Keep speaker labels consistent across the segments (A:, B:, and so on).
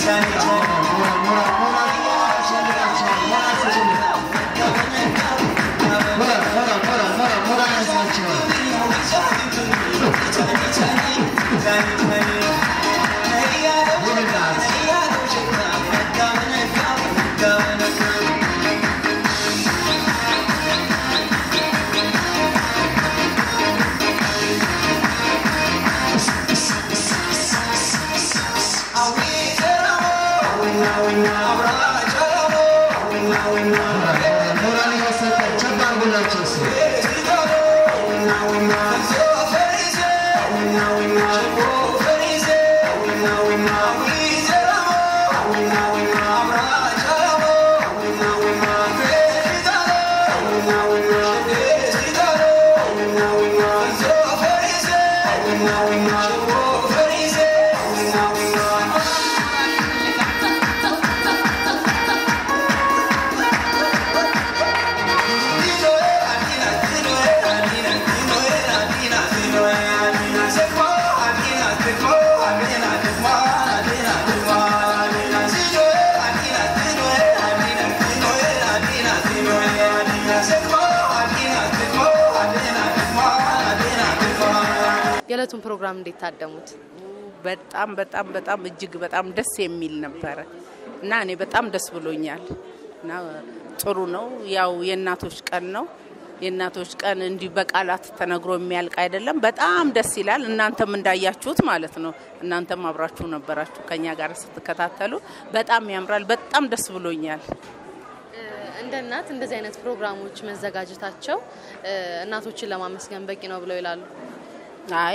A: የዕለቱን ፕሮግራም እንዴት ታደሙት?
B: በጣም በጣም በጣም እጅግ በጣም ደስ የሚል ነበረ እና እኔ በጣም ደስ ብሎኛል እና ጥሩ ነው። ያው የእናቶች ቀን ነው። የእናቶች ቀን እንዲህ በቃላት ተነግሮ የሚያልቅ አይደለም። በጣም ደስ ይላል። እናንተም እንዳያችሁት ማለት ነው። እናንተም አብራችሁ ነበራችሁ ከኛ ጋር ስትከታተሉ። በጣም ያምራል። በጣም ደስ ብሎኛል።
A: እንደ እናት እንደዚህ አይነት ፕሮግራሞች መዘጋጀታቸው እናቶችን ለማመስገን በቂ ነው ብለው ይላሉ?
B: አይ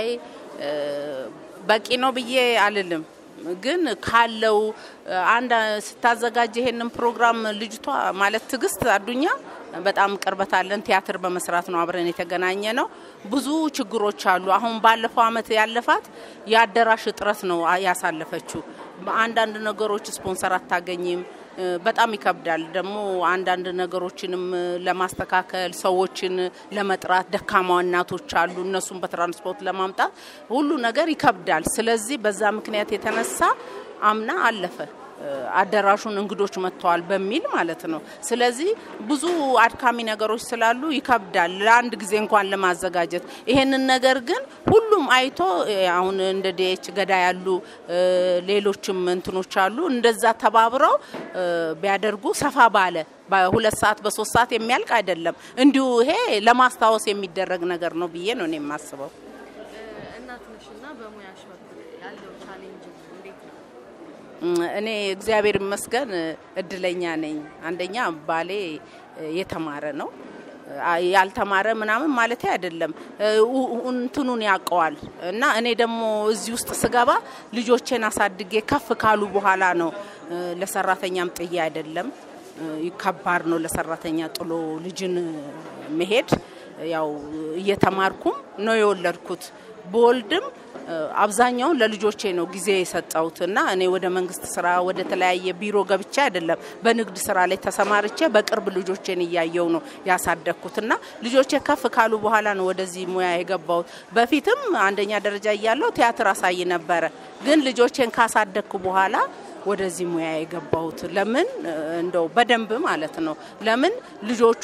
B: በቂ ነው ብዬ አልልም። ግን ካለው አንድ ስታዘጋጅ ይሄንን ፕሮግራም ልጅቷ ማለት ትዕግስት አዱኛ በጣም ቅርበት አለን። ቲያትር በመስራት ነው አብረን የተገናኘ ነው። ብዙ ችግሮች አሉ። አሁን ባለፈው አመት ያለፋት የአዳራሽ እጥረት ነው ያሳለፈችው። አንዳንድ ነገሮች ስፖንሰር አታገኝም። በጣም ይከብዳል። ደግሞ አንዳንድ ነገሮችንም ለማስተካከል ሰዎችን ለመጥራት ደካማ እናቶች አሉ። እነሱን በትራንስፖርት ለማምጣት ሁሉ ነገር ይከብዳል። ስለዚህ በዛ ምክንያት የተነሳ አምና አለፈ። አዳራሹን እንግዶች መጥተዋል በሚል ማለት ነው። ስለዚህ ብዙ አድካሚ ነገሮች ስላሉ ይከብዳል ለአንድ ጊዜ እንኳን ለማዘጋጀት። ይሄንን ነገር ግን ሁሉም አይቶ አሁን እንደ ዲኤች ገዳ ያሉ ሌሎችም እንትኖች አሉ እንደዛ ተባብረው ቢያደርጉ ሰፋ ባለ በሁለት ሰዓት በሶስት ሰዓት የሚያልቅ አይደለም። እንዲሁ ይሄ ለማስታወስ የሚደረግ ነገር ነው ብዬ ነው እኔ የማስበው።
A: እናት ነሽና በሙያሽ በኩል ያለው ቻሌንጅ እንዴት ነው?
B: እኔ እግዚአብሔር ይመስገን እድለኛ ነኝ። አንደኛ ባሌ የተማረ ነው። ያልተማረ ምናምን ማለት አይደለም፣ እንትኑን ያውቀዋል። እና እኔ ደግሞ እዚህ ውስጥ ስገባ ልጆቼን አሳድጌ ከፍ ካሉ በኋላ ነው። ለሰራተኛም ጥዬ አይደለም፣ ከባድ ነው ለሰራተኛ ጥሎ ልጅን መሄድ። ያው እየተማርኩም ነው የወለድኩት። በወልድም አብዛኛውን ለልጆቼ ነው ጊዜ የሰጠሁት እና እኔ ወደ መንግስት ስራ ወደ ተለያየ ቢሮ ገብቼ አይደለም በንግድ ስራ ላይ ተሰማርቼ በቅርብ ልጆቼን እያየው ነው ያሳደግኩት እና ልጆቼ ከፍ ካሉ በኋላ ነው ወደዚህ ሙያ የገባሁት። በፊትም አንደኛ ደረጃ እያለሁ ቲያትር አሳይ ነበረ። ግን ልጆቼን ካሳደግኩ በኋላ ወደዚህ ሙያ የገባሁት ለምን እንደው በደንብ ማለት ነው። ለምን ልጆቹ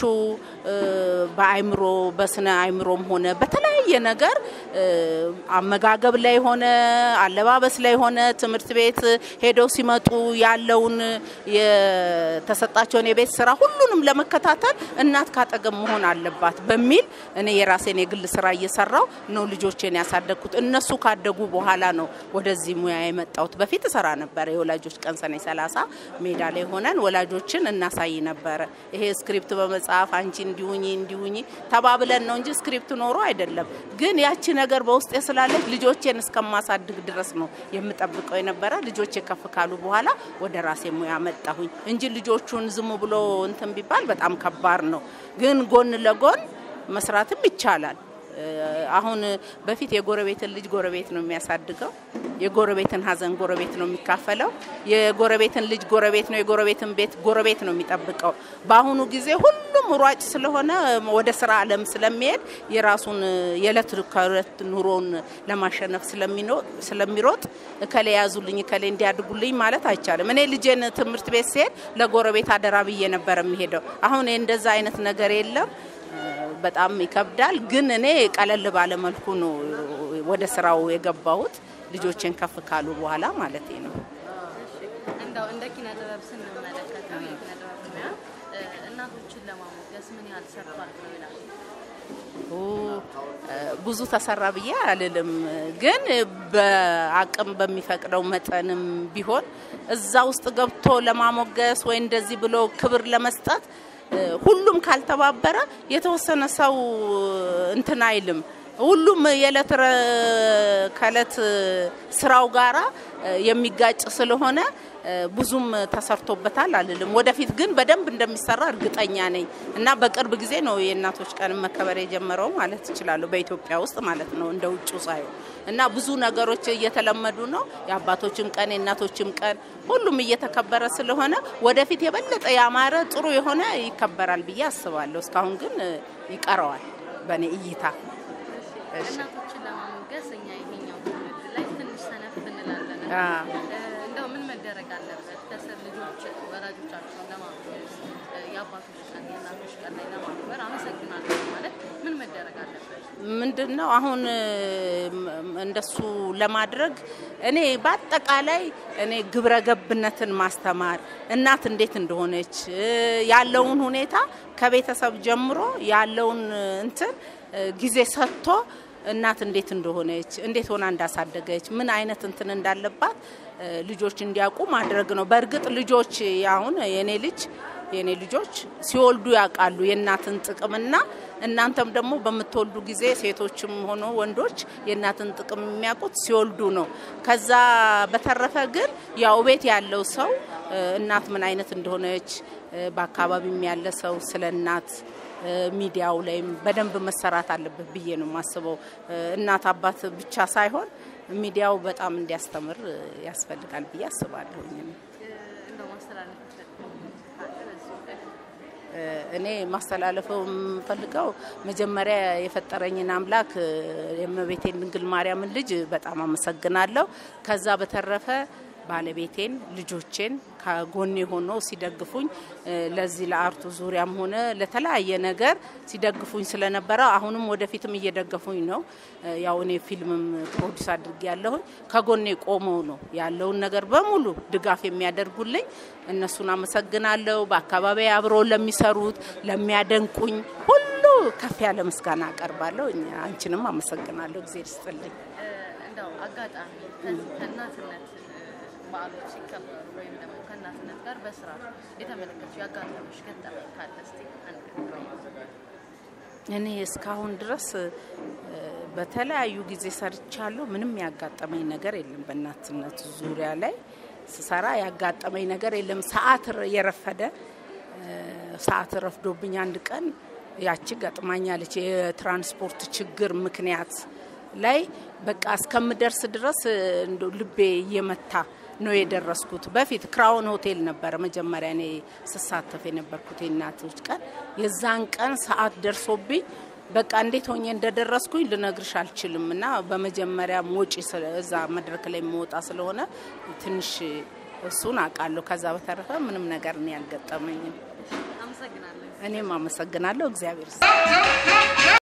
B: በአይምሮ በስነ አይምሮም ሆነ በተለያየ ነገር አመጋገብ ላይ ሆነ አለባበስ ላይ ሆነ ትምህርት ቤት ሄደው ሲመጡ ያለውን የተሰጣቸውን የቤት ስራ ሁሉንም ለመከታተል እናት ካጠገብ መሆን አለባት በሚል እኔ የራሴን የግል ስራ እየሰራው ነው ልጆቼን ያሳደግኩት። እነሱ ካደጉ በኋላ ነው ወደዚህ ሙያ የመጣሁት። በፊት እሰራ ነበረ የወላጆች ቀን ሰኔ ሰላሳ ሜዳ ላይ ሆነን ወላጆችን እናሳይ ነበረ። ይሄ ስክሪፕት በመጽሐፍ አንቺ እንዲሁኝ እንዲሁኝ ተባብለን ነው እንጂ ስክሪፕት ኖሮ አይደለም። ግን ያቺ ነገር በውስጤ ስላለች ልጆቼን እስከማሳድግ ድረስ ነው የምጠብቀው የነበረ። ልጆቼ ከፍ ካሉ በኋላ ወደ ራሴ ሙያ መጣሁኝ እንጂ ልጆቹን ዝም ብሎ እንትን ቢባል በጣም ከባድ ነው። ግን ጎን ለጎን መስራትም ይቻላል። አሁን በፊት የጎረቤትን ልጅ ጎረቤት ነው የሚያሳድገው። የጎረቤትን ሐዘን ጎረቤት ነው የሚካፈለው። የጎረቤትን ልጅ ጎረቤት ነው፣ የጎረቤትን ቤት ጎረቤት ነው የሚጠብቀው። በአሁኑ ጊዜ ሁሉም ሯጭ ስለሆነ ወደ ስራ ዓለም ስለሚሄድ የራሱን የዕለት ከዕለት ኑሮን ለማሸነፍ ስለሚሮጥ እከሌ ያዙልኝ እከሌ እንዲያድጉልኝ ማለት አይቻልም። እኔ ልጄን ትምህርት ቤት ሲሄድ ለጎረቤት አደራ ብዬ ነበር የሚሄደው። አሁን እንደዛ አይነት ነገር የለም። በጣም ይከብዳል። ግን እኔ ቀለል ባለ መልኩ ነው ወደ ስራው የገባሁት ልጆችን ከፍ ካሉ በኋላ ማለት ነው።
A: እንደው እንደ ኪነ ጥበብ ስንመለከተው የኪነ ጥበብ ሙያ እናቶችን ለማሞገስ ምን ያህል ሰርቷል ነው ይላል?
B: ብዙ ተሰራ ብዬ አልልም፣ ግን በአቅም በሚፈቅደው መጠንም ቢሆን እዛ ውስጥ ገብቶ ለማሞገስ ወይ እንደዚህ ብሎ ክብር ለመስጠት ሁሉም ካልተባበረ የተወሰነ ሰው እንትን አይልም። ሁሉም የዕለት ከዕለት ስራው ጋራ የሚጋጭ ስለሆነ ብዙም ተሰርቶበታል አልልም። ወደፊት ግን በደንብ እንደሚሰራ እርግጠኛ ነኝ እና በቅርብ ጊዜ ነው የእናቶች ቀን መከበር የጀመረው ማለት እችላለሁ፣ በኢትዮጵያ ውስጥ ማለት ነው እንደ ውጭ ሳየው እና ብዙ ነገሮች እየተለመዱ ነው። የአባቶችም ቀን የእናቶችም ቀን ሁሉም እየተከበረ ስለሆነ ወደፊት የበለጠ ያማረ ጥሩ የሆነ ይከበራል ብዬ አስባለሁ። እስካሁን ግን ይቀረዋል በእኔ እይታ።
A: እናቶችን ለማሞገስ እኛ ይሄኛው ትውልድ ላይ ትንሽ ሰነፍ እንላለን። እንደው ምን መደረግ አለበት? ከስር ልጆች ወላጆቻቸውን ለማሞገስ የአባቶች ቀን የእናቶች ቀን ላይ ለማክበር አመሰግናለሁ ማለት ምን መደረግ አለበት?
B: ምንድን ነው አሁን እንደሱ ለማድረግ እኔ በአጠቃላይ እኔ ግብረ ገብነትን ማስተማር እናት እንዴት እንደሆነች ያለውን ሁኔታ ከቤተሰብ ጀምሮ ያለውን እንትን ጊዜ ሰጥቶ እናት እንዴት እንደሆነች እንዴት ሆና እንዳሳደገች ምን አይነት እንትን እንዳለባት ልጆች እንዲያውቁ ማድረግ ነው። በእርግጥ ልጆች አሁን የኔ ልጅ የኔ ልጆች ሲወልዱ ያውቃሉ የእናትን ጥቅምና እናንተም ደግሞ በምትወልዱ ጊዜ ሴቶችም ሆኖ ወንዶች የእናትን ጥቅም የሚያውቁት ሲወልዱ ነው። ከዛ በተረፈ ግን ያው ቤት ያለው ሰው እናት ምን አይነት እንደሆነች በአካባቢም ያለ ሰው ስለ እናት ሚዲያው ላይም በደንብ መሰራት አለበት ብዬ ነው የማስበው። እናት አባት ብቻ ሳይሆን ሚዲያው በጣም እንዲያስተምር ያስፈልጋል ብዬ አስባለሁ። እኔ ማስተላለፈው የምፈልገው መጀመሪያ የፈጠረኝን አምላክ የእመቤቴን ድንግል ማርያምን ልጅ በጣም አመሰግናለሁ። ከዛ በተረፈ ባለቤቴን ልጆቼን ከጎኔ ሆኖ ሲደግፉኝ ለዚህ ለአርቱ ዙሪያም ሆነ ለተለያየ ነገር ሲደግፉኝ ስለነበረ አሁንም ወደፊትም እየደገፉኝ ነው። ያው እኔ ፊልምም ፕሮዲስ አድርጌ ያለሁኝ ከጎኔ ቆመው ነው ያለውን ነገር በሙሉ ድጋፍ የሚያደርጉልኝ እነሱን አመሰግናለሁ። በአካባቢ አብረው ለሚሰሩት ለሚያደንቁኝ ሁሉ ከፍ ያለ ምስጋና አቀርባለሁ። አንቺንም አመሰግናለሁ። ጊዜ ይስጥልኝ።
A: እንደው አጋጣሚ ከእናትነት በዓሎች ሲከበሩ ወይም ደግሞ ከእናትነት ጋር በስራ የተመለከቱ ያጋጠመሽ ገጠመኝ ካለ እስቲ
B: እኔ እስካሁን ድረስ በተለያዩ ጊዜ ሰርቻለሁ። ምንም ያጋጠመኝ ነገር የለም። በእናትነት ዙሪያ ላይ ስሰራ ያጋጠመኝ ነገር የለም። ሰዓት የረፈደ ሰዓት ረፍዶብኝ አንድ ቀን ያቺ ገጥማኛለች። የትራንስፖርት ችግር ምክንያት ላይ በቃ እስከምደርስ ድረስ ልቤ እየመታ ነው የደረስኩት። በፊት ክራውን ሆቴል ነበረ መጀመሪያ እኔ ስሳተፍ የነበርኩት የእናቶች ቀን። የዛን ቀን ሰዓት ደርሶብኝ በቃ እንዴት ሆኜ እንደደረስኩኝ ልነግርሽ አልችልም። እና በመጀመሪያ ወጪ እዛ መድረክ ላይ መውጣ ስለሆነ ትንሽ እሱን አውቃለሁ። ከዛ በተረፈ ምንም ነገር እኔ አልገጠመኝም። እኔም አመሰግናለሁ። እግዚአብሔር